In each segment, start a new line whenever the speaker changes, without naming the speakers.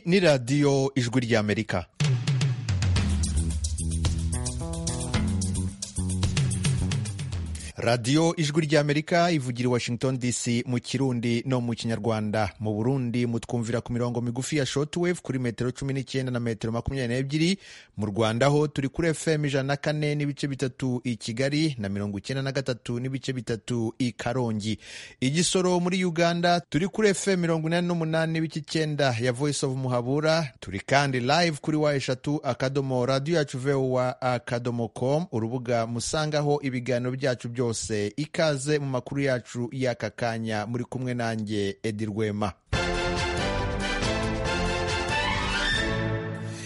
ni radiyo ijwi ry'amerika radiyo ijwi ry'amerika ivugira i washington dc mu kirundi no mu kinyarwanda mu burundi mutwumvira ku mirongo migufi ya shortwave kuri metero cumi n'icyenda na metero makumyabiri n'ebyiri mu rwanda ho turi kuri fm ijana na kane n'ibice bitatu i kigali na mirongo icyenda na gatatu n'ibice bitatu i karongi i gisoro muri uganda turi kuri fm mirongo inani n'umunani n'ibice icyenda ya voice of muhabura turi kandi live kuri wa eshatu akadomo radiyo yacu vowa akadomo com urubuga musangaho ibiganiro byacu byose byose ikaze mu makuru yacu y'aka kanya muri kumwe nanjye edi rwema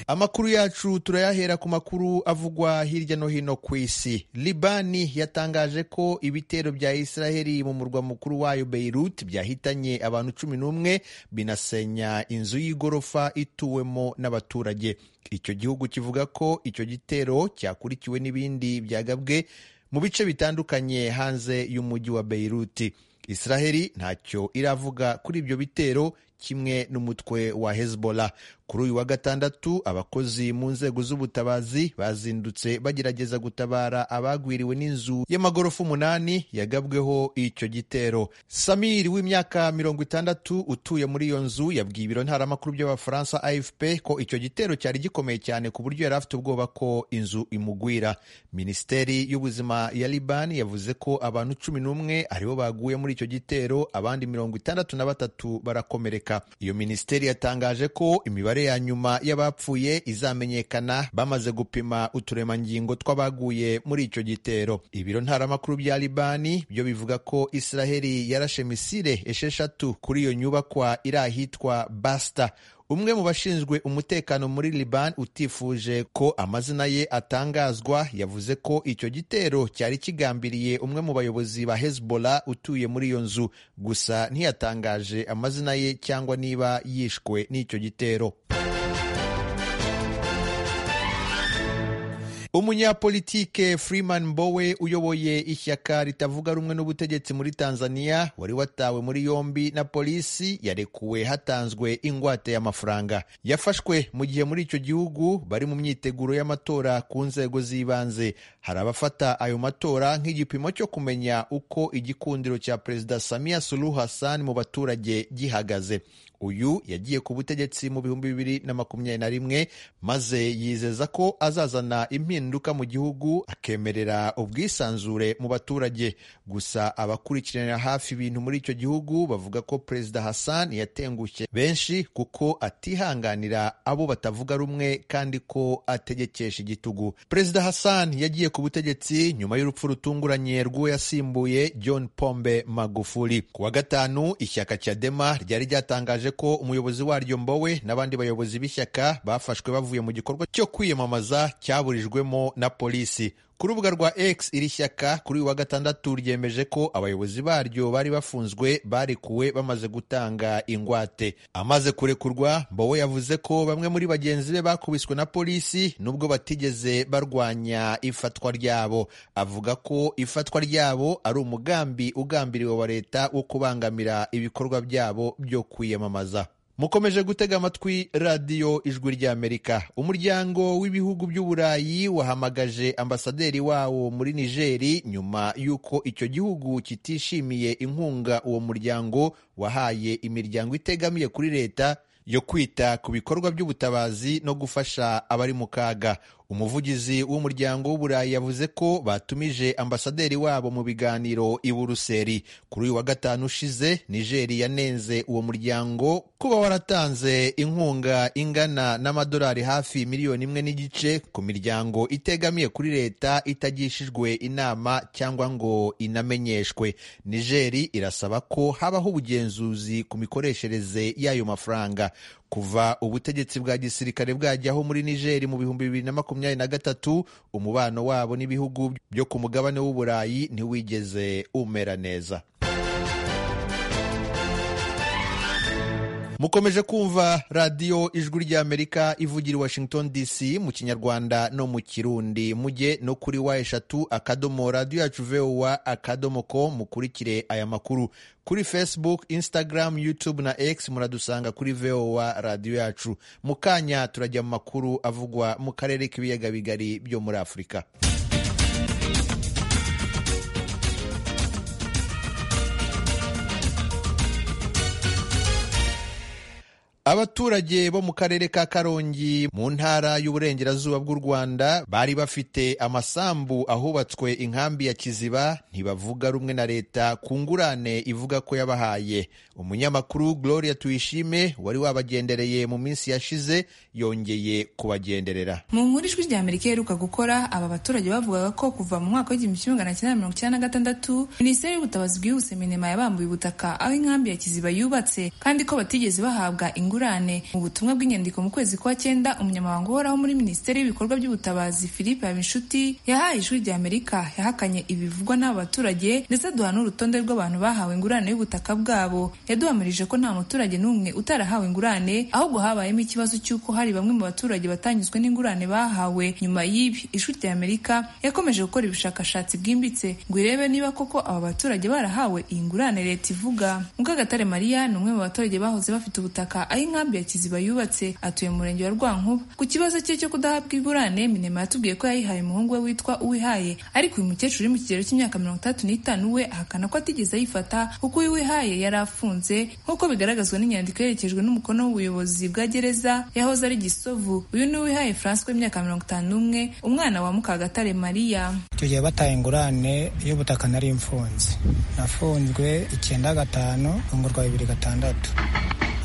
Amakuru yacu turayahera ku makuru avugwa hirya no hino ku isi. Libani yatangaje ko ibitero bya Israheli mu murwa mukuru wayo Beirut byahitanye abantu cumi n'umwe binasenya inzu y'igorofa ituwemo n'abaturage. Icyo gihugu kivuga ko icyo gitero cyakurikiwe n'ibindi byagabwe mu bice bitandukanye hanze y'umujyi wa Beiruti. Israheli ntacyo iravuga kuri ibyo bitero kimwe n'umutwe wa Hezbollah. Kuri uyu wa gatandatu abakozi mu nzego z'ubutabazi bazindutse bagerageza gutabara abagwiriwe n'inzu y'amagorofa umunani yagabweho icyo gitero. Samir w'imyaka mirongo itandatu utuye muri iyo nzu yabwiye ibiro ntaramakuru by'abafaransa AFP ko icyo gitero cyari gikomeye cyane ku buryo yari afite ubwoba ko inzu imugwira. Minisiteri y'ubuzima ya Liban yavuze ko abantu cumi n'umwe aribo baguye muri icyo gitero abandi mirongo itandatu na batatu barakomereka iyo minisiteri yatangaje ko imibare ya nyuma y'abapfuye izamenyekana bamaze gupima uturemangingo tw'abaguye muri icyo gitero ibiro ntaramakuru bya libani byo bivuga ko israheli yarashe misile esheshatu kuri iyo nyubakwa iri ahitwa basita umwe mu bashinzwe umutekano muri Liban utifuje ko amazina ye atangazwa yavuze ko icyo gitero cyari kigambiriye umwe mu bayobozi ba Hezbollah utuye muri iyo nzu gusa ntiyatangaje amazina ye cyangwa niba yishwe n'icyo gitero umunyapolitike Freeman Mbowe uyoboye ishyaka ritavuga rumwe n'ubutegetsi muri Tanzania wari watawe muri yombi na polisi yarekuwe hatanzwe ingwate y'amafaranga yafashwe mu gihe muri icyo gihugu bari mu myiteguro y'amatora ku nzego z'ibanze hari abafata ayo matora nk'igipimo cyo kumenya uko igikundiro cya Perezida Samia Suluhu Hassan mu baturage gihagaze uyu yagiye ku butegetsi mu bihumbi bibiri na makumyabiri na rimwe maze yizeza ko azazana impinduka mu gihugu akemerera ubwisanzure mu baturage gusa abakurikiranira hafi ibintu muri icyo gihugu bavuga ko perezida Hassan yatengushye benshi kuko atihanganira abo batavuga rumwe kandi ko ategekesha igitugu perezida Hassan yagiye ku butegetsi nyuma y'urupfu rutunguranye rw'uwo yasimbuye John Pombe Magufuli ku wa gatanu ishyaka cya Dema ryari ryatangaje ko umuyobozi waryo Mbowe n'abandi bayobozi b'ishyaka bafashwe bavuye mu gikorwa cyo kwiyamamaza cyaburijwemo na polisi ku rubuga rwa X iri shyaka kuri uyu wa gatandatu ryemeje ko abayobozi baryo bari bafunzwe barekuwe bamaze gutanga ingwate amaze kurekurwa Mbowe yavuze ko bamwe muri bagenzi be bakubiswe na polisi nubwo batigeze barwanya ifatwa ryabo avuga ko ifatwa ryabo ari umugambi ugambiriwe wa leta wo kubangamira ibikorwa byabo byo kwiyamamaza mukomeje gutega amatwi radiyo ijwi ry'amerika umuryango w'ibihugu by'uburayi wahamagaje ambasaderi wawo muri nigeri nyuma y'uko icyo gihugu kitishimiye inkunga uwo muryango wahaye imiryango itegamiye kuri leta yo kwita ku bikorwa by'ubutabazi no gufasha abari mu kaga umuvugizi w'umuryango w'uburayi yavuze ko batumije ambasaderi wabo mu biganiro i buruseli kuri uyu wa gatanu ushize nigeri yanenze uwo muryango kuba waratanze inkunga ingana n'amadolari hafi miliyoni imwe n'igice ku miryango itegamiye kuri leta itagishijwe inama cyangwa ngo inamenyeshwe nigeri irasaba ko habaho ubugenzuzi ku mikoreshereze y'ayo mafaranga kuva ubutegetsi bwa gisirikare bwajyaho muri nigeri mu bihumbi bibiri na makumyabiri na gatatu umubano wabo n'ibihugu byo ku mugabane w'uburayi ntiwigeze umera neza mukomeje kumva radiyo ijwi ry'amerika ivugira i washington dc mu kinyarwanda no mu kirundi mujye no kuri wa eshatu akadomo radiyo yacu vowa akadomo ko mukurikire aya makuru kuri facebook instagram youtube na x muradusanga kuri vowa radiyo yacu mu kanya turajya mu makuru avugwa mu karere k'ibiyaga bigari byo muri afurika abaturage bo mu karere ka karongi mu ntara y'uburengerazuba bw'u rwanda bari bafite amasambu ahubatswe inkambi ya kiziba ntibavuga rumwe na leta ku ngurane ivuga ko yabahaye umunyamakuru gloria tuyishime wari wabagendereye mu minsi yashize yongeye kubagenderera
mu nkuru ijwi rya amerika iheruka gukora aba baturage bavugaga ko kuva mu mwaka w'igihumbi kimwe magana cyenda mirongo icyenda na gatandatu minisiteri y'ubutabazi bwihuse minema yabambuye ubutaka aho inkambi ya kiziba yubatse kandi ko batigeze bahabwa ingurane mu butumwa bw'inyandiko mu kwezi kwa cyenda umunyamabanga uhoraho muri minisiteri y'ibikorwa by'ubutabazi philippe habinshuti yahaye ijwi rya amerika yahakanye ibivugwa n'aba baturage ndetse aduha n'urutonde rw'abantu bahawe ingurane y'ubutaka bwabo yaduhamirije ko nta muturage n'umwe utarahawe ingurane ahubwo habayemo ikibazo cy'uko hari bamwe mu baturage batanyuzwe n'ingurane bahawe nyuma y'ibi ijwi rya amerika yakomeje gukora ubushakashatsi bwimbitse ngo irebe niba koko aba baturage barahawe iyi ngurane leta ivuga mukagatare maria ni umwe mu baturage bahoze bafite ubutaka aho inkambi ya kiziba yubatse atuye mu murenge wa rwankuba ku kibazo cye cyo kudahabwa ingurane minema yatubwiye ko yayihaye umuhungu we witwa uwihaye ariko uyu mukecuru uri mu kigero cy'imyaka mirongo itandatu n'itanu we ahakana ko atigeze ayifata kuko uyu wihaye yari afunze nk'uko bigaragazwa n'inyandiko iherekejwe n'umukono w'ubuyobozi bwa gereza yahoze ari gisovu uyu ni uwihaye francois w'imyaka mirongo itanu n'umwe umwana wa mukagatare mariya
icyo gihe bataye ingurane y'ubutaka nari mfunze nafunzwe icyenda gatanu rwa bibiri gatandatu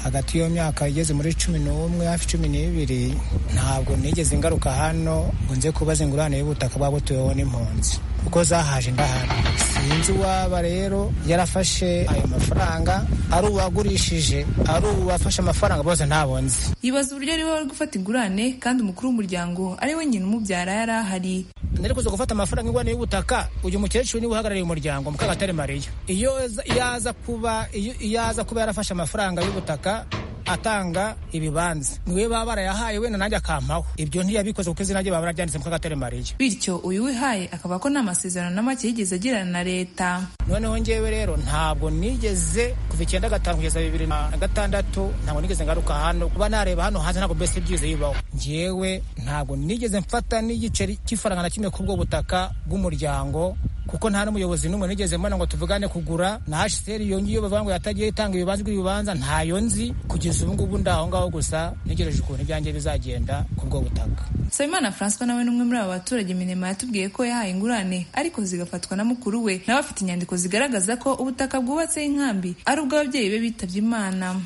hagati y'iyo myaka igeze muri cumi n'umwe hafi cumi n'ibiri ntabwo nigeze ngaruka hano ngo nze kubaza ingurane y'ubutaka bwaba butuweho n'impunzi kuko zahaje ndahari sinzi uwaba rero yarafashe ayo mafaranga ari uwagurishije ari uwafashe amafaranga bose ntabwo nzi
yibaza uburyo ari wowe gufata ingurane kandi umukuru w'umuryango ari we nyina umubyara yari ahari
nari kuza gufata amafaranga ingurane y'ubutaka uyu mukecuru niwe uhagarariye umuryango mukagatare mariya iyo yaza kuba yaza kuba yarafashe amafaranga y'ubutaka atanga ibibanza niwe baba barayahaye wenda nanjye akampaho ibyo ntiyabikoze kuko izina rye baba bararyanditse mukagatare mariya
bityo uyu wihaye akaba ko nta masezerano na make yigeze agirana na leta
noneho ngewe rero ntabwo nigeze kuva icyenda gatanu kugeza bibiri na gatandatu ntabwo nigeze ngaruka hano kuba nareba hano hanze ntabwo mbese byize bibaho ngewe ntabwo nigeze mfata n'igiceri cy'ifaranga na kimwe kuri ubwo butaka bw'umuryango kuko nta n'umuyobozi n'umwe nigeze mbona ngo tuvugane kugura na hsr iyo ngiyo bavuga ngo yatagiye itanga ibibanza ibibanza ntayo nzi kugeza ubu ngubu ndaho ngaho gusa ntegereje ukuntu ibyanjye bizagenda ku bwo butaka
sabimana francois nawe n'umwe muri aba baturage minema yatubwiye ko yahaye ingurane ariko zigafatwa na mukuru we nawe afite inyandiko zigaragaza ko ubutaka bwubatseho inkambi ari ubw'ababyeyi be bitabye imana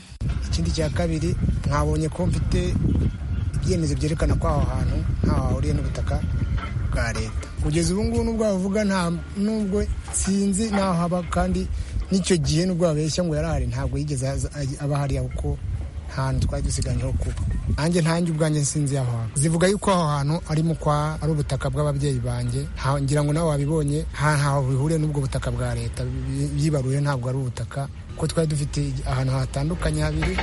ikindi cya kabiri mwabonye ko mfite ibyemezo byerekana ko aho hantu ntaho hahuriye n'ubutaka bwa leta kugeza ubu ngubu n'ubwo bavuga nta nubwo sinzi naho haba kandi n'icyo gihe n'ubwo babeshya ngo yarahari ntabwo yigeze aba hariya kuko nta hantu twari dusiganyeho kuba nanjye ntange ubwanjye sinzi aho hantu zivuga yuko aho hantu arimo kwa ari ubutaka bw'ababyeyi banjye ngira ngo nawe wabibonye ntaho bihuriye n'ubwo butaka bwa leta byibaruye ntabwo ari ubutaka kuko twari dufite ahantu hatandukanye habiri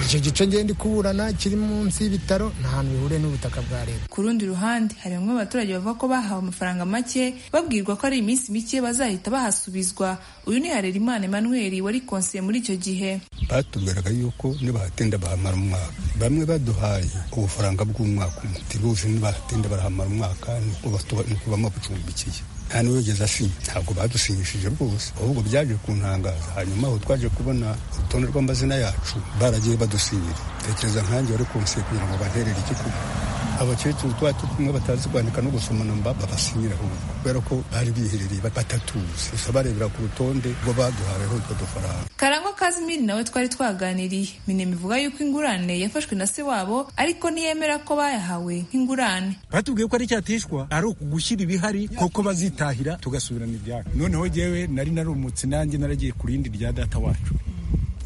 icyo gice ngenda kuburana kiri munsi y'ibitaro nta hantu bihuriye n'ubutaka bwa leta
ku rundi ruhande hari bamwe mu baturage bavuga ko bahawe amafaranga make babwirwa ko ari iminsi mike bazahita bahasubizwa uyu ni harerimana emmanuel wari konsiye muri icyo gihe
batubwiraga yuko nibahatinda bahamara umwaka bamwe baduhaye ubufaranga bw'umwaka umwe tibose nibahatinda barahamara umwaka ntitubamo bucumbikiye nta n'uwigeze asinya ntabwo badusinyishije rwose ahubwo byaje kuntangaza hanyuma aho twaje kubona urutonde rw'amazina yacu baragiye badusinyira tekereza nkanjye wari kunsiye kugira ngo banterere igikuba abakecuru twari turi kumwe batazi kwandika no gusoma namba babasinyira ahubwo kubera ko bari biherereye batatuzi gusa barebera ku rutonde rwo baduhaweho utwo dufaranga
karangwa kazimiri nawe twari twaganiriye minema ivuga yuko ingurane yafashwe na se wabo ariko ntiyemera ko bayahawe nk'ingurane
batubwiye ko ari icyatishwa ari ukugushyira ibihari kuko bazitahira tugasubirana ibyacu noneho jyewe nari narumutse nanjye naragiye ku rindi rya data wacu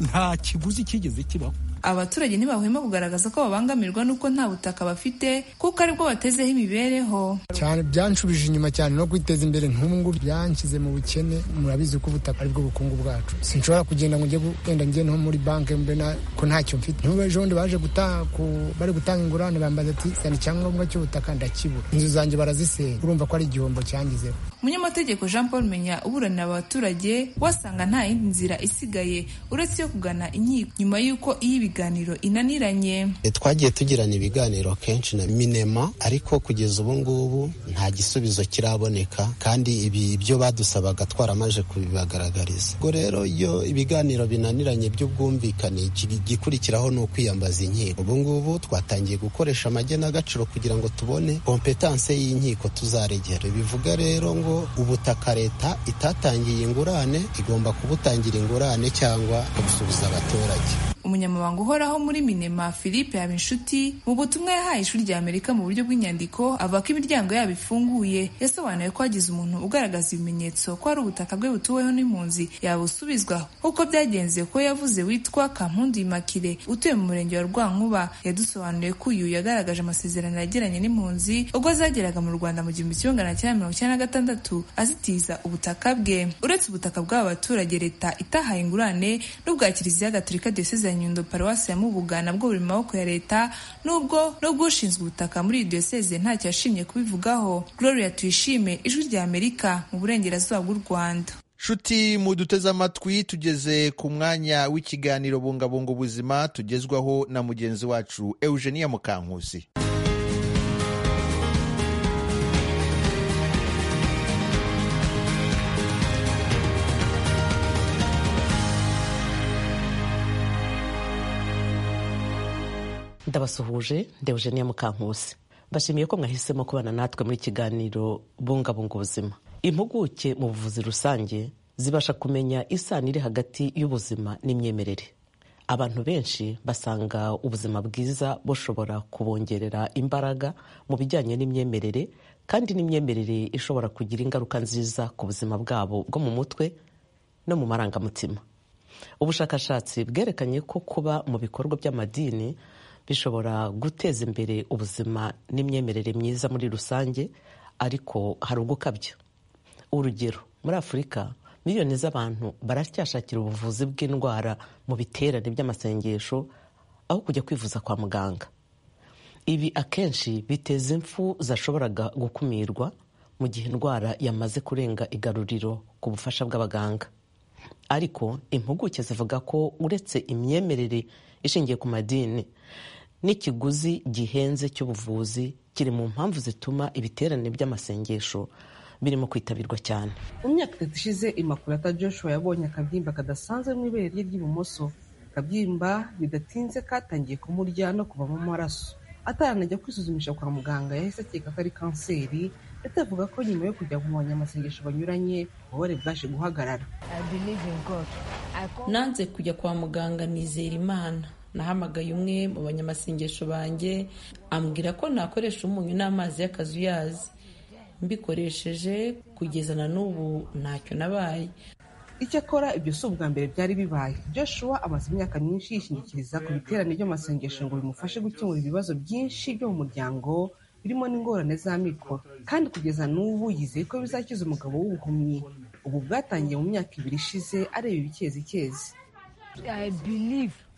nta kiguzi kigeze kibaho
aba baturage ntibahwema kugaragaza ko babangamirwa n'uko nta butaka bafite kuko aribwo batezeho imibereho
cyane byanshubije inyuma cyane no kwiteza imbere ntungu byanshyize mu bukene murabizi ko ubutaka aribwo bukungu bwacu sinshobora kugenda ngo njye genda njye nko muri banki mbe na ko ntacyo mfite n'ubu ejo bundi baje guta- ku- bari gutanga ingurane bambaza ati sana icyangombwa cy'ubutaka ndakibura inzu zanjye barazisenya urumva ko ari igihombo cyangizeho
umunyamategeko jean paul menya uburanira abaturage wasanga nta yindi nzira isigaye uretse iyo kugana inkiko nyuma y'uko iyo ibiganiro inaniranye
E, twagiye tugirana ibiganiro kenshi na minema ariko kugeza ubu ngubu nta gisubizo kiraboneka kandi ibi ibyo badusabaga twaramaje kubibagaragariza ubwo rero iyo ibiganiro binaniranye by'ubwumvikane iki- igikurikiraho ni ukwiyambaza inkiko ubu ngubu twatangiye gukoresha amagenagaciro kugira ngo tubone kompetanse y'inkiko tuzaregera bivuga rero ngo ubutaka leta itatangiye ingurane igomba kubutangira ingurane cyangwa kubusubiza abaturage
umunyamabanga uhoraho muri minema philippe habinshuti mu butumwa yahaye ishuri rya amerika mu buryo bw'inyandiko avuga ko imiryango yabo ifunguye yasobanuye ko hagize umuntu ugaragaza ibimenyetso ko ari ubutaka bwe butuweho n'impunzi yabusubizwa nk'uko byagenze ko yavuze witwa kampundu imakire utuye mu murenge wa rwankuba yadusobanuriye ko uyu yagaragaje amasezerano yagiranye n'impunzi ubwo zageraga mu rwanda mu gihumbi kimwe magana cyenda mirongo icyenda na gatandatu azitiza ubutaka bwe uretse ubutaka bw'aba baturage leta itahaye ingurane n'ubwa kiliziya gatolika diyoseze ya nyundo paruwasi ya mubuga nabwo buri mu maboko ya leta nubwo n'ubw'ushinzwe ubutaka muri iyi diyoseze ntacyo yashimye kubivugaho gloria tuyishime ijwi rya amerika mu burengerazuba bw'u rwanda
nshuti muduteze amatwi tugeze ku mwanya w'ikiganiro bungabunga ubuzima tugezwaho na mugenzi wacu eugenia mukankusi
ndabasuhuje ndewugeniya mukankusi mbashimiye ko mwahisemo kubana natwe muri kiganiro bungabunga ubuzima impuguke mu buvuzi rusange zibasha kumenya isano iri hagati y'ubuzima n'imyemerere abantu benshi basanga ubuzima bwiza bushobora kubongerera imbaraga mu bijyanye n'imyemerere kandi n'imyemerere ishobora kugira ingaruka nziza ku buzima bwabo bwo mu mutwe no mu marangamutima ubushakashatsi bwerekanye ko kuba mu bikorwa by'amadini bishobora guteza imbere ubuzima n'imyemerere myiza muri rusange ariko hari ugukabya urugero muri afurika miliyoni z'abantu baracyashakira ubuvuzi bw'indwara mu biterane by'amasengesho aho kujya kwivuza kwa muganga ibi akenshi biteza impfu zashoboraga gukumirwa mu gihe indwara yamaze kurenga igaruriro ku bufasha bw'abaganga ariko impuguke zivuga ko uretse imyemerere ishingiye ku madini n'ikiguzi gihenze cy'ubuvuzi kiri mu mpamvu zituma ibiterane by'amasengesho birimo kwitabirwa cyane
mu myaka itatu ishize imakurata joshua yabonye akabyimba kadasanzwe mu ibere rye ry'ibumoso akabyimba bidatinze katangiye kumurya no kuva mu maraso ataranajya kwisuzumisha kwa muganga yahise akeka ko ari kanseri ndetse avuga ko nyuma yo kujya mu banyamasengesho banyuranye ububabare bwaje guhagarara
nanze kujya kwa muganga nizera imana nahamagaye umwe mu banyamasengesho banjye ambwira ko nakoresha umunyu n'amazi y'akazuyazi mbikoresheje kugeza na n'ubu ntacyo nabaye
icyakora ibyo si ubwa mbere byari bibaye joshua amaze imyaka myinshi yishingikiriza ku biterane by'amasengesho ngo bimufashe gukemura ibibazo byinshi byo mu muryango birimo n'ingorane z'amikoro kandi kugeza n'ubu yizeye ko bizakiza umugabo w'ubuhumyi ubu bwatangiye mu myaka ibiri ishize areba ibikezikezi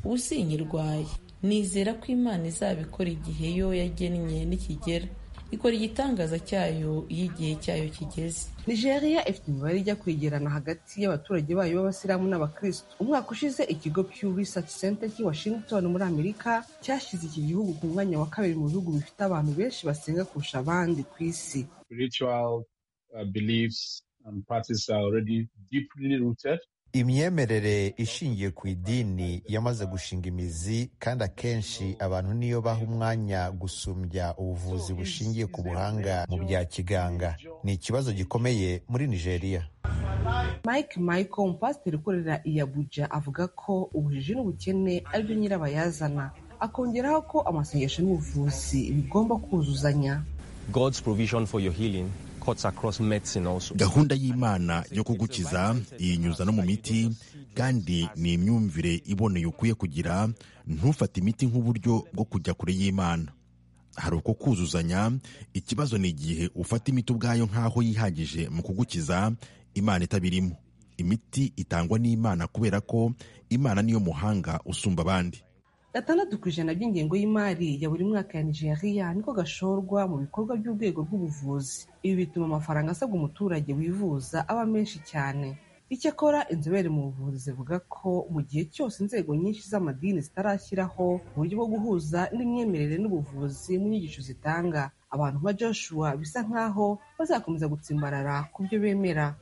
ubu sinkirwaye nizera ko imana izabikora igihe yo yagennye nikigera ikora igitangaza cyayo iyo igihe cyayo kigeze
nigeria ifite imibare ijya kwegerana hagati y'abaturage bayo b'abasilamu n'abakristu umwaka ushize ikigo pew research center cy'i washington muri amerika cyashyize iki gihugu ku mwanya wa kabiri mu bihugu bifite abantu benshi basenga kurusha abandi ku isi
Spiritual uh, beliefs and practices are already deeply rooted.
imyemerere ishingiye ku idini yamaze gushinga imizi kandi akenshi abantu niyo baha umwanya gusumbya ubuvuzi bushingiye ku buhanga mu bya kiganga ni ikibazo gikomeye muri nigeria
mike michael umupasiteri ukorera i abuja avuga ko ubujiji n'ubukene ari byo nyirabayazana akongeraho ko amasengesho n'ubuvuzi bigomba kuzuzanya
God's provision for your healing cuts across medicine also.
gahunda y'imana yo kugukiza iyinyuza no mu miti kandi ni imyumvire iboneye ukwiye kugira ntufate imiti nk'uburyo bwo kujya kure y'imana hari uko kuzuzanya ikibazo ni igihe ufata imiti ubwayo nk'aho yihagije mu kugukiza imana itabirimo imiti itangwa n'imana kubera ko imana niyo muhanga usumba abandi
gatandatu ku ijana by'ingengo y'imari ya buri mwaka ya nigeria niko gashorwa mu bikorwa by'urwego rw'ubuvuzi ibi bituma amafaranga asabwa umuturage wivuza aba menshi cyane icyakora inzobere mu buvuzi zivuga ko mu gihe cyose inzego nyinshi z'amadini zitarashyiraho uburyo bwo guhuza n'imyemerere n'ubuvuzi mu nyigisho zitanga abantu nka joshua bisa nk'aho bazakomeza gutsimbarara ku byo bemera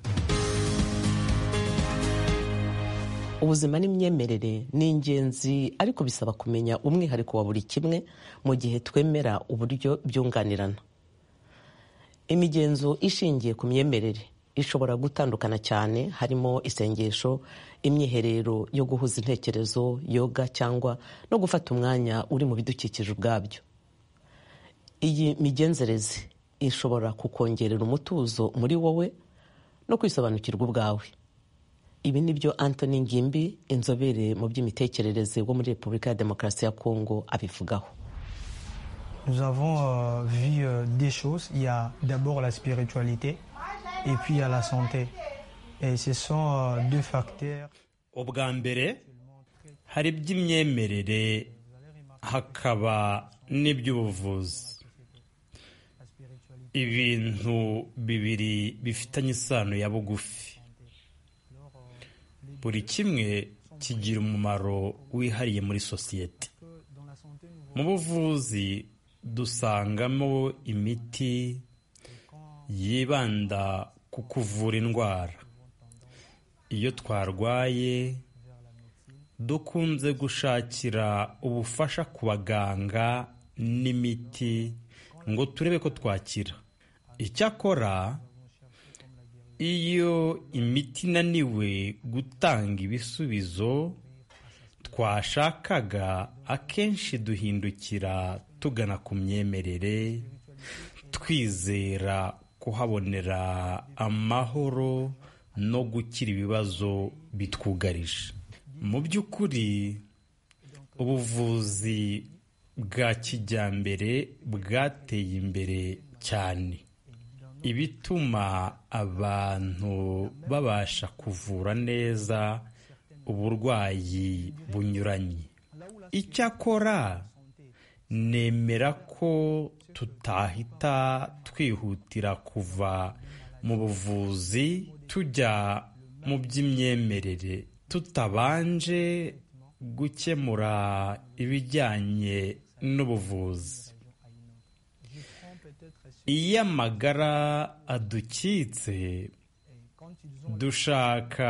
ubuzima n'imyemerere ni ingenzi ariko bisaba kumenya umwihariko wa buri kimwe mu gihe twemera uburyo byunganirana imigenzo ishingiye ku myemerere ishobora gutandukana cyane harimo isengesho imyiherero yo guhuza intekerezo yoga cyangwa no gufata umwanya uri mu bidukikije ubwabyo iyi migenzereze ishobora kukongerera umutuzo muri wowe no kwisobanukirwa ubwawe ibi ni byo anthony ngimbi inzobere mu by'imitekerereze wo muri repubulika ya demokarasi ya kongo abivugaho
nous avons euh, vu euh, des choses. Il y a d'abord la spiritualité et puis il y a la santé. Et ce sont euh, deux facteurs.
ubwa mbere hari iby'imyemerere hakaba n'iby'ubuvuzi ibintu bibiri bifitanye isano ya bugufi buri kimwe kigira umumaro wihariye muri sosiyete mu buvuzi dusangamo imiti yibanda ku kuvura indwara iyo twarwaye dukunze gushakira ubufasha ku baganga n'imiti ngo turebe ko twakira icyakora iyo imiti inaniwe gutanga ibisubizo twashakaga akenshi duhindukira tugana ku myemerere twizera kuhabonera amahoro no gukira ibibazo bitwugarije mu by'ukuri ubuvuzi bwa kijyambere bwateye imbere cyane ibituma abantu babasha kuvura neza uburwayi bunyuranye icyakora nemera ko tutahita twihutira kuva mu buvuzi tujya mu by'imyemerere tutabanje gukemura ibijyanye n'ubuvuzi iyo amagara adukitse dushaka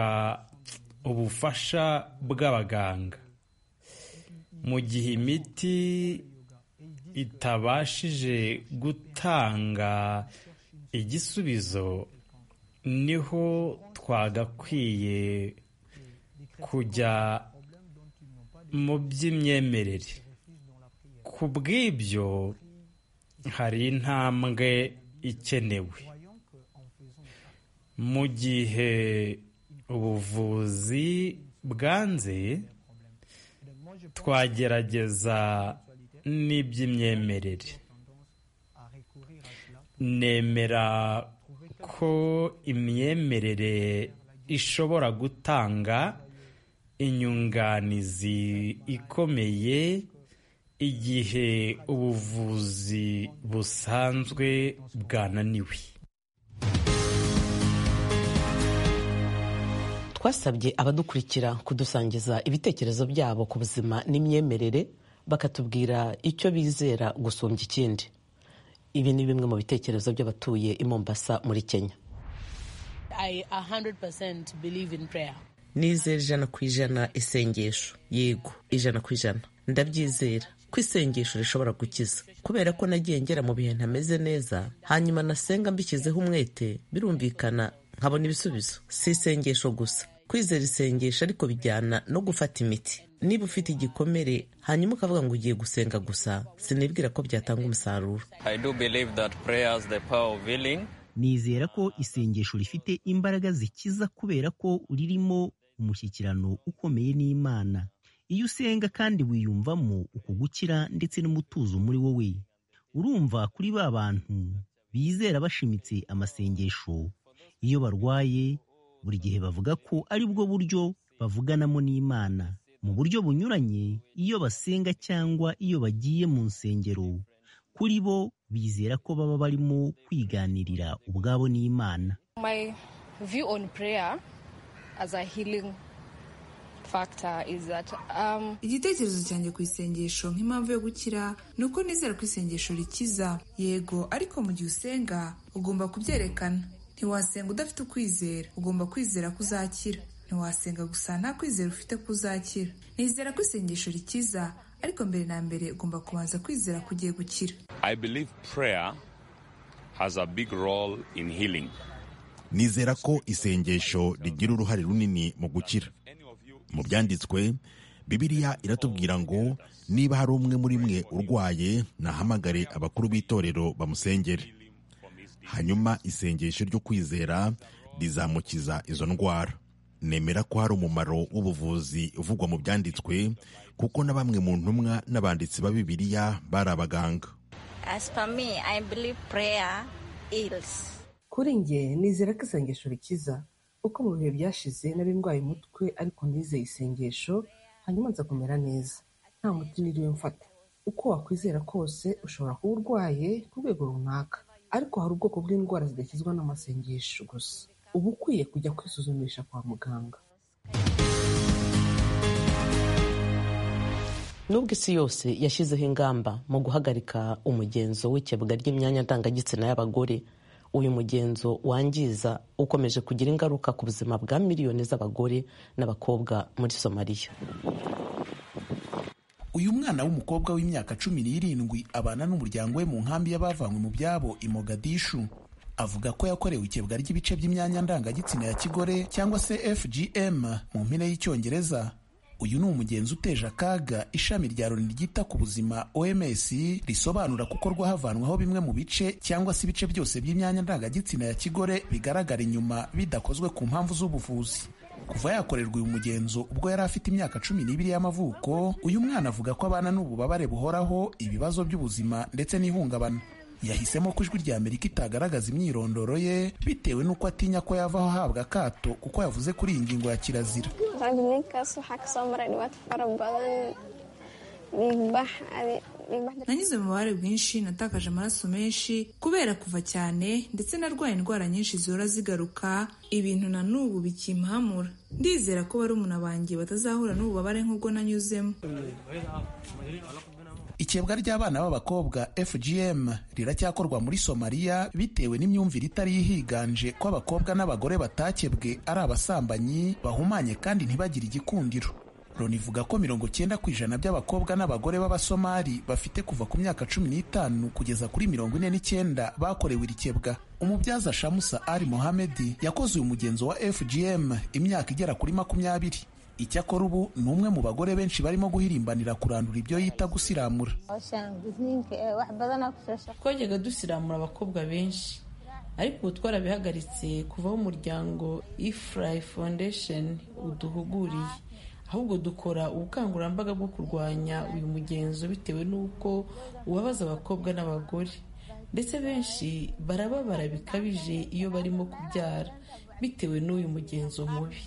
ubufasha bw'abaganga mu gihe imiti itabashije gutanga igisubizo niho twagakwiye kujya mu by'imyemerere ku bw'ibyo hari intambwe ikenewe mu gihe ubuvuzi bwanze twagerageza n'iby'imyemerere nemera ko imyemerere ishobora gutanga inyunganizi ikomeye igihe ubuvuzi busanzwe bwananiwe
twasabye abadukurikira kudusangiza ibitekerezo byabo ku buzima n'imyemerere bakatubwira icyo bizera gusumbya ikindi ibi ni bimwe mu bitekerezo by'abatuye i Mombasa muri kenya
nizera ijana ku ijana isengesho yego ijana ku ijana ndabyizera ko isengesho rishobora gukiza kubera ko nagiye ngera mu bihe ntameze neza hanyuma nasenga mbishyizeho umwete birumvikana nkabona ibisubizo si isengesho gusa kwizera isengesho ariko bijyana no gufata imiti niba ufite igikomere hanyuma ukavuga ngo ugiye gusenga gusa sinibwira ko byatanga umusaruro
nizera ko isengesho rifite imbaraga zikiza kubera ko ririmo umushyikirano ukomeye n'imana iyo usenga kandi wiyumvamo uko gukira ndetse n'umutuzo muri wowe urumva kuri ba bantu bizera bashimitse amasengesho iyo barwaye buri gihe bavuga ko ari bwo buryo bavuganamo n'imana mu buryo bunyuranye iyo basenga cyangwa iyo bagiye mu nsengero kuri bo bizera ko baba barimo kwiganirira ubwabo n'imana
My view on prayer as a healing factor is that um,
igitekerezo cyanjye ku isengesho nk'impamvu yo gukira ni uko nizera ko isengesho rikiza yego ariko mu gihe usenga ugomba kubyerekana ntiwasenga udafite ukwizera ugomba kwizera ko uzakira ntiwasenga gusa nta kwizera ufite ko uzakira nizera ko isengesho rikiza ariko mbere na mbere ugomba kubanza kwizera ko ugiye gukira
I believe prayer has a big role in healing.
nizera ko isengesho rigira uruhare runini mu gukira mu byanditswe bibiliya iratubwira ngo niba hari umwe muri mwe urwaye nahamagare abakuru b'itorero bamusengere hanyuma isengesho ryo kwizera rizamukiza izo ndwara nemera ko hari umumaro w'ubuvuzi uvugwa mu byanditswe kuko na bamwe mu ntumwa n'abanditsi ba bibiliya bari abaganga
As for me, I believe prayer heals.
kuri njye nizera ko isengesho rikiza uko mu bihe byashize nari ndwaye umutwe ariko nizeye isengesho hanyuma nza kumera neza nta muti niriwe mfata uko wakwizera kose ushobora kuba urwaye ku rwego runaka ariko hari ubwoko bw'indwara zidakizwa n'amasengesho gusa uba ukwiye kujya kwisuzumisha kwa muganga
nubwo isi yose yashyizeho ingamba mu guhagarika umugenzo w'ikebwa ry'imyanya ndangagitsina y'abagore uyu mugenzo wangiza ukomeje kugira ingaruka ku buzima bwa miliyoni z'abagore n'abakobwa muri somaliya
uyu mwana w'umukobwa w'imyaka cumi n'irindwi abana n'umuryango we mu nkambi y'abavanywe mu byabo i mogadishu avuga ko yakorewe ikebwa ry'ibice by'imyanya ndangagitsina ya kigore cyangwa se fgm mu mpine y'icyongereza uyu ni umugenzi uteje akaga ishami rya loni ryita ku buzima oms risobanura gukorwa havanwaho bimwe mu bice cyangwa se ibice byose by'imyanya ndangagitsina ya kigore bigaragara inyuma bidakozwe ku mpamvu z'ubuvuzi kuva yakorerwa uyu mugenzo ubwo yari afite imyaka cumi n'ibiri y'amavuko uyu mwana avuga ko abana n'ububabare buhoraho ibibazo by'ubuzima ndetse n'ihungabana yahisemo ko ijwi ry'amerika itagaragaza imyirondoro ye bitewe n'uko atinya ko yavaho ahabwa akato kuko yavuze kuri iyi ngingo ya kirazira
nanyuze mu bubabare bwinshi natakaje amaraso menshi kubera kuva cyane ndetse narwaye indwara nyinshi zihora zigaruka ibintu na n'ubu bikimpamura ndizera ko barumuna banjye batazahura n'ububabare nk'ubwo nanyuzemo
ikebwa ry'abana b'abakobwa fgm riracyakorwa muri somaliya bitewe n'imyumvire itari yihiganje ko abakobwa n'abagore batakebwe ari abasambanyi bahumanye kandi ntibagire igikundiro loni ivuga ko mirongo cyenda ku ijana by'abakobwa n'abagore b'abasomali bafite kuva ku myaka cumi n'itanu kugeza kuri mirongo ine n'icyenda bakorewe iri kebwa umubyaza shamusa ali mohamedi yakoze uyu mugenzo wa fgm imyaka igera kuri makumyabiri icyakora ubu ni umwe mu bagore benshi barimo guhirimbanira kurandura ibyo yita gusiramura
twajyaga dusiramura abakobwa benshi ariko ubu twarabihagaritse kuvaho umuryango ifurayi foundation uduhuguriye ahubwo dukora ubukangurambaga bwo kurwanya uyu mugenzo bitewe n'uko ubabaza abakobwa n'abagore ndetse benshi barababara bikabije iyo barimo kubyara bitewe n'uyu mugenzo mubi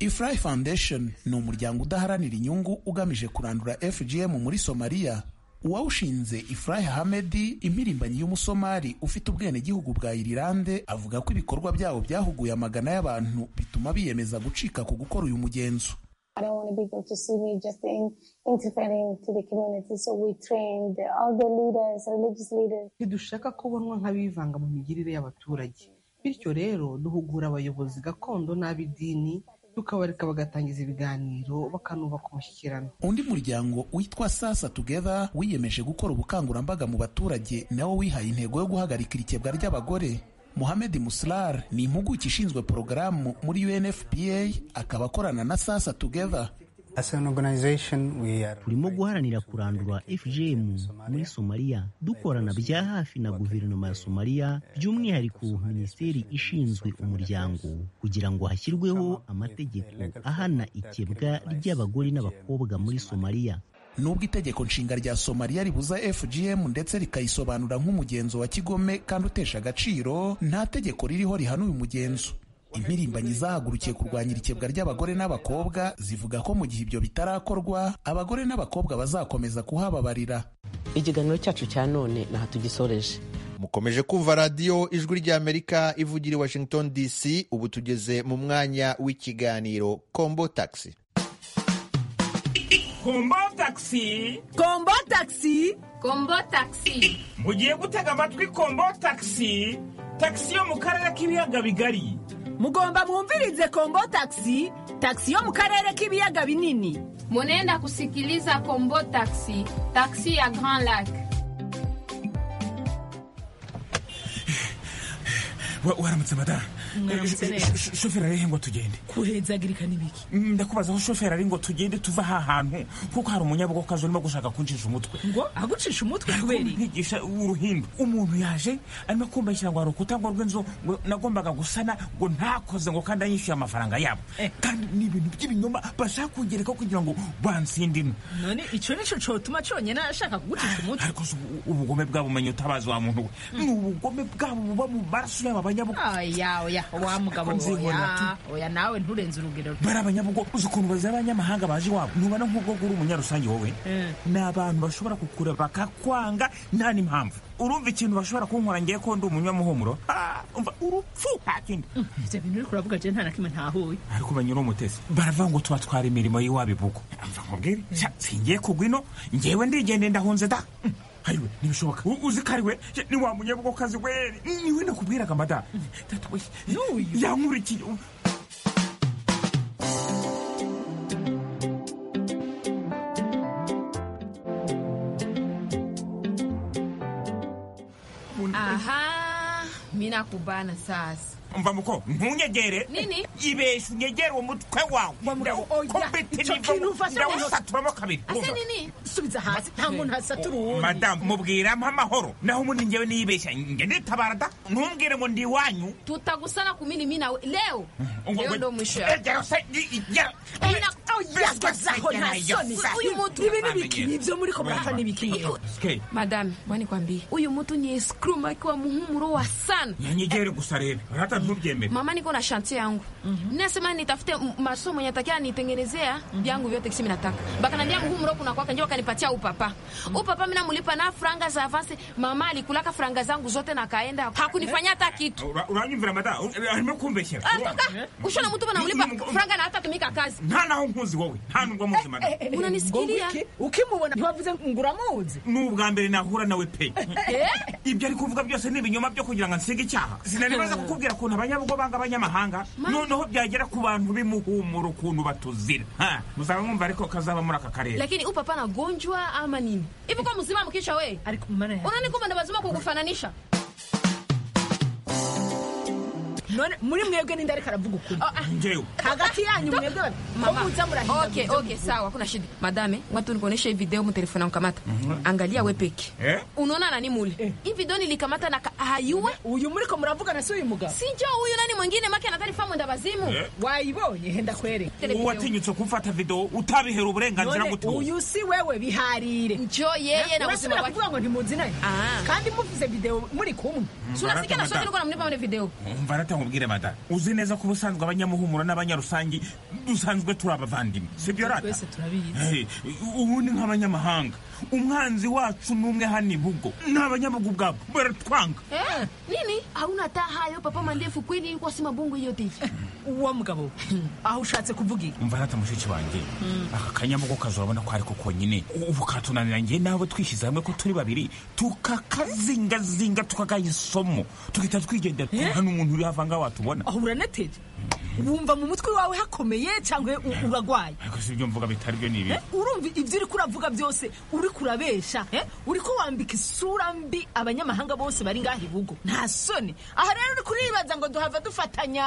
ifurayi foundation ni umuryango udaharanira inyungu ugamije kurandura fgm muri somaliya uwawushinze ifurayi hamedi impirimbanyi y'umusomali ufite ubwenegihugu bwa irilande avuga ko ibikorwa byabo byahuguye amagana y'abantu bituma biyemeza gucika ku gukora uyu mugenzo
ntidushaka kubonwa nk'abivanga mu migirire y'abaturage bityo rero duhugura abayobozi gakondo n'ab'idini tukabareka bagatangiza ibiganiro bakanubaka umushyikirano
undi muryango witwa sasa together wiyemeje gukora ubukangurambaga mu baturage nawo wihaye intego yo guhagarika irikebwa ry'abagore Mohamed Muslar ni impuguke ishinzwe porogaramu muri UNFPA akaba akorana na sasa together
turimo guharanira kurandura fgm muri somaliya dukorana bya hafi na guverinoma ya somaliya by'umwihariko minisiteri ishinzwe umuryango kugira ngo hashyirweho amategeko ahana ikebwa ry'abagore n'abakobwa muri somaliya
nubwo itegeko nshinga rya somaliya ribuza fgm ndetse rikayisobanura nk'umugenzo wa kigome kandi utesha agaciro nta tegeko ririho rihana uyu mugenzo impirimbanyi zahagurukiye kurwanya irikebwa ry'abagore n'abakobwa zivuga ko mu gihe ibyo bitarakorwa abagore n'abakobwa bazakomeza kuhababarira
ikiganiro cyacu cya none ntaho tugisoreje
mukomeje kumva radiyo ijwi ry'amerika ivugira i washington dc ubu tugeze mu mwanya w'ikiganiro kombo taxi
kombo taxi
kombo taxi
kombo taxi
mugiye gutega amatwi kombo taxi taxi yo mu karere k'ibiyaga bigari
mugomba mwumvirize kombo taxi taxi yo mu karere k'ibiyaga binini
munenda kusikiliza kombo taxi taxi ya grand lac
waramutse madamu shoferi ari ngo tugende
kuhezagirika n'ibiki
ndakubaza aho shoferi ari ngo tugende tuva aha hantu kuko hari umunyabugokazi urimo gushaka kuncisha umutwe
ngo agucisha umutwe kubera
nkigisha uruhimbi umuntu yaje arimo kumbashyira ngo hari urukuta ngo rw'inzu ngo nagombaga gusana ngo ntakoze ngo kandi anyishyuye amafaranga yabo kandi ni ibintu by'ibinyoma bashaka kungereka kugira ngo bansinde ino
none icyo nicyo cyotuma cyonyine ashaka kugucisha umutwe
ariko ubugome bwabo umenya utabazi wa muntu we ni ubugome bwabo buba mu maraso yabo
abanyabugoya wa mugabo oya oya nawe nturenze urugero
bari abanyabugo uzi ukuntu bazi abanyamahanga baje iwabo ntubona nk'ubwo uri umunyarusange wowe ni abantu bashobora kukureba bakakwanga nta n'impamvu urumva ikintu bashobora kunkora ngiye ko ndi umunyamuhumuro umva urupfu nta kindi
ibyo bintu uri kuravuga jya nta na kimwe ntahuye
ariko umenya uri umutesi baravuga ngo tubatwara imirimo y'iwabo ibugo mva nkubwire singiye kugwa ino ngewe ndigendeye ndahunze da hariwe ntibishoboka uzi ko ariwe ni wa munyabugokazi we niwe nakubwiraga madamu yankurikiye
aha mi nakubana sasa
mva muko ntunyegere
nini
ibesha unyegere uwo mutwe wawe ndawusaturamo kabiri
ase nini
subiza hasi nta muntu hasatura uwundi
madamu mubwiramo amahoro naho ubundi njyewe niyibeshya njye nditabara da ntumbwire ngo ndi iwanyu
tutagusana ku mirimo inawe leo leo ndo mwisho yawe
yagazaho nta soni
uyu mutu
ibi n'ibiki nibyo muri ko murapfa n'ibiki
madame mwani kwambie uyu mutu ni escrum akiwa muhumuro wa sana
nyegere gusa rero hata ntubyemere
mama niko na shantie yangu nasema nitafute masomo yenye atakia nitengenezea vyangu vyote kisi minataka bakanambia muhumuro kuna kwaka njoo kanipatia upapa upapa mimi namulipa na franga za avance mama alikulaka franga zangu zote na kaenda hakunifanyia hata kitu
uranyumvira mata arimo kumbeshyera
atoka ushona mtu anaulipa franga na hata tumika kazi
nta naho nkuzi wowe nta nubwo muzi madamu
unanisikilia
ukimubona ntiwavuze nguramuzi
ni ubwa mbere nahura nawe pe ibyo ari kuvuga byose ni ibinyoma byo kugira ngo ansige icyaha sinanibaza kukubwira ukuntu abanyabugo banga abanyamahanga noneho byagera ku bantu bimuhumura ukuntu batuzira muzaba mwumva ariko kazaba muri aka karere
lakini upapa anagonjwa ama nini hivi kwa mzima mkisha we unanikumba ndabazima kukufananisha
none muri mwebwe ninde ariko aravuga ukuri
njyewe
hagati yanyu mwebwe
Mama.
muza murahinda
Okay, okay, sawa, hakuna shida. Madame, watu nikuonesha hii video mtelefoni kamata. Angalia we peke.
Eh?
Unaona nani mule? Hii video nilikamata na ka- hayuwe.
uyu muriko muravugana si uyu mugabo
Si-
Si njoo huyu nani mwingine make anatari famu ndabazimu.
Eh?
wayibonye henda kwereka
uwatinyutse kumfata video utabihera uburenganzira
none
ngo tuwuze
uyu si wewe biharire
Njoo yeye na uzima
urasubira
wake.
kuvuga ngo ntimuzi naye
Ah.
kandi muvuze video muri kumwe
Tunasikia na
Barata,
sote niko namlipa mle video.
umva arata nkubwire madamu uzi neza ko ubusanzwe abanyamuhumuro n'abanyarusange dusanzwe turi abavandimwe sibyo rata
twese turabizi
Hey, ubundi nk'abanyamahanga umwanzi wacu n'umwe hano ibugo n'abanyabugu ubwabo baratwanga
Eh? Nini? Hauna taa hayo papa mandefu kweli yuko sima bungu hiyo tifi.
uwo mugabo aho ushatse kuvuga iki
umva arata mushiki wanjye aka kanyamugo kazabona ko ariko konyine ubu katunanira ngewe nawe twishyize hamwe ko turi babiri tukakazingazinga tukagaha isomo tugahita twigendera kuko nta n'umuntu uri havangaho watubona
aho uranateye wumva mu mutwe wawe hakomeye cyangwa u- uragwaye
ariko si ibyo mvuga bitari byo ni ibi
Eh, urumva ibyo uri kuravuga byose uri kurabesha eh? uri ko wambika isura mbi abanyamahanga bose bari ngaha ibugo nta soni aha rero uri kuribaza ngo duhava dufatanya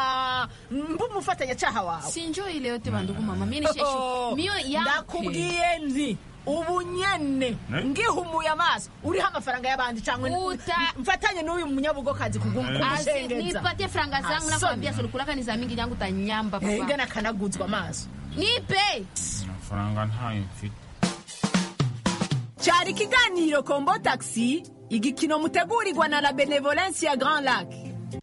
mbumufatanyacaha wawe
sinjoye leo te bandugu mama mimi nisheshe miyo ya
ndakubwiye nti ubu nyene ngihumuye amaso uriho amafaranga y'abandi cyangwa
Uta-
mfatanye n'uyu munyabugokazi
Asi,
kugumushengeza
nipatie franga zangu na kuambia sulukulaka ni za mingi yangu tanyamba
ngana
papa
akanaguzwa amaso
nipe
amafaranga ntayo mfite
cyari ikiganiro kombo taxi igikino mutegurirwa na la benevolence ya grand lac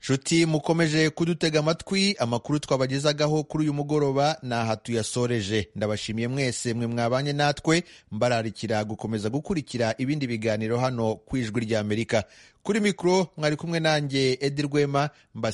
nshuti mukomeje kudutega amatwi amakuru twabagezagaho kuri uyu mugoroba ni aha tuyasoreje ndabashimiye mwese mwe mwabanye natwe mbararikira gukomeza gukurikira ibindi biganiro hano ku ijwi ry'amerika kuri mikoro mwari kumwe nanjye edi rwema mbasiga